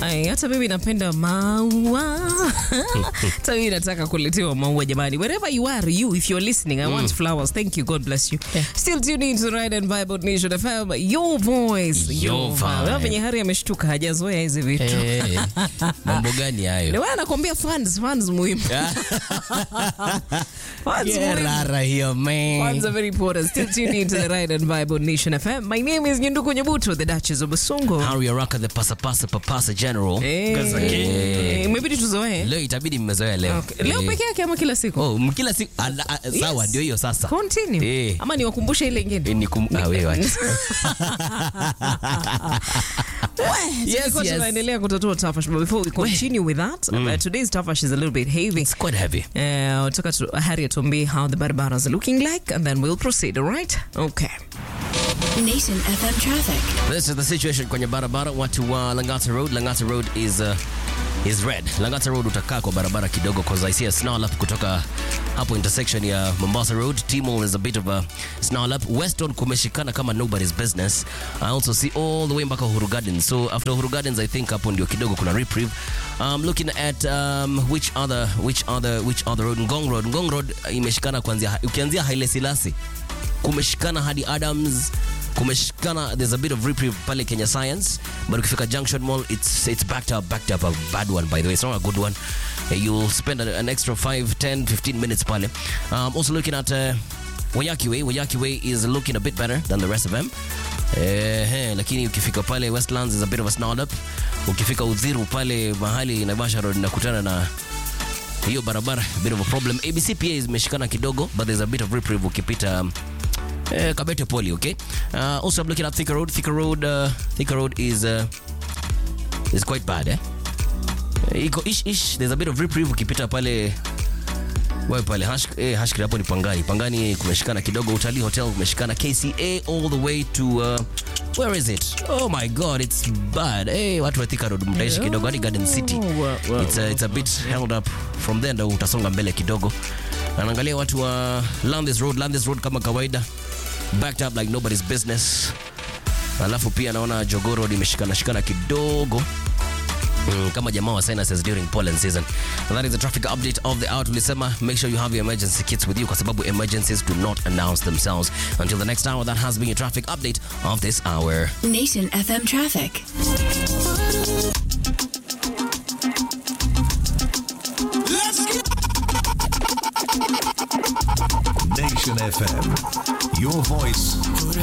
Ai, hata mimi napenda maua. hata mimi nataka kuletewa maua jamani. Wherever you are, you if you're listening, I want flowers. Thank you. God bless you. Still tuning to Ride and Vibe on Nation FM. Your voice, Your vibe. Wewe venye hari ameshtuka hajazoea hizi vitu. Eh, mambo gani hayo? Ndio maana nakwambia funds, funds muhimu. Funds Get muhimu. out of here, man. Funds are very important. Still tuned into the Ride and Vibe on Nation FM. My name is Nyenduko Nyabuto, the Duchess of Basongo. Harry Araka, the pasa pasa papasa general. Eh, imebidi tuzoee. Leo itabidi mmezoea leo. Okay. Leo Eh. peke yake ama kila siku? Oh, m- kila siku ala- a- sawa ndio hiyo sasa. Continue. Eh. Ama niwakumbushe ile ingine. Eh, ni kum- ah, wewe wacha. Yes, Tulikuwa yes. tunaendelea kutatua tafash but before we continue with that uh, today's tafash is a little bit heavy It's quite heavy. uh, nataka tu- Harry atuambie how the barbaras are looking like and then we'll proceed all right okay Nation FM traffic. This is the situation kwenye barabara watu wa Langata Road. Langata Road is uh, is red. Langata Road utakaa kwa barabara kidogo cause I see a snarl up kutoka hapo intersection ya Mombasa Road. T-Mall is a bit of a snarl up. Weston kumeshikana kama nobody's business. I also see all the way mpaka Uhuru Gardens. So after Uhuru Gardens I think hapo ndio kidogo kuna reprieve. Um, looking at um, which other which other which other road Ngong Road. Ngong Road uh, imeshikana kuanzia ukianzia Haile Selassie kumeshikana hadi Adams kumeshikana there's a bit of reprieve pale Kenya Science but ukifika Junction Mall it's it's backed up backed up a bad one by the way it's not a good one Uh, you'll spend a- an extra 5 10 15 minutes pale um, also looking at uh, Wayaki Way Wayaki Way is looking a bit better than the rest of them Eh, lakini ukifika pale Westlands is a bit of a snarl up ukifika Udhiru pale mahali Naivasha Road inakutana na hiyo barabara a bit of a problem abc pia imeshikana kidogo but there's a bit of reprieve ukipita um, eh, kabete poli okay uh, also i'm looking at thicker road thicker road uh, thicker road is uh, is quite bad eh Eh, iko ish ish there's a bit of reprieve ukipita pale wewe pale hash, eh, hashkri hapo ni pangani pangani kumeshikana kidogo utalii hotel kumeshikana kca all the way to uh, where is it oh my god it's bad hey, watu wa Thika road mtaishi kidogo hadi garden city wa- wa- it's, a, it's a bit held up from there ndo utasonga mbele kidogo Na naangalia watu wa Landis road Landis road kama kawaida backed up like nobody's business alafu pia naona Jogoo road imeshikana shikana kidogo Mm, kama jamaa wa sinuses during pollen season. And that is the traffic update of the hour. Tulisema make sure you have your emergency kits with you kwa sababu emergencies do not announce themselves. Until the next hour, that has been your traffic update of this hour. Nation FM traffic. Nation FM. Your voice,